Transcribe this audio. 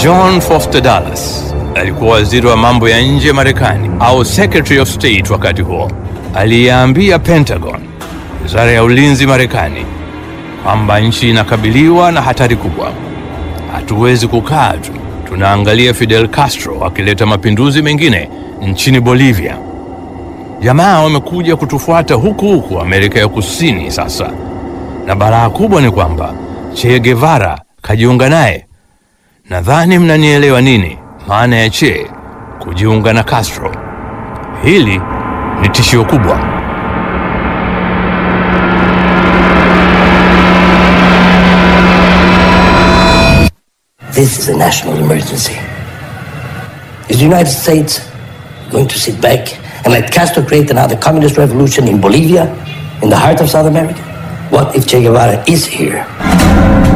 John Foster Dulles alikuwa waziri wa mambo ya nje Marekani au Secretary of State wakati huo, aliyeambia Pentagon, wizara ya ulinzi Marekani, kwamba nchi inakabiliwa na hatari kubwa. Hatuwezi kukaa tu tunaangalia Fidel Castro akileta mapinduzi mengine nchini Bolivia. Jamaa wamekuja kutufuata huku huku Amerika ya Kusini sasa, na balaa kubwa ni kwamba Che Guevara kajiunga naye. Nadhani mnanielewa nini maana ya Che kujiunga na Castro. Hili ni tishio kubwa. This is a national emergency. Is the United States going to sit back and let Castro create another communist revolution in Bolivia, in the heart of South America? What if Che Guevara is here?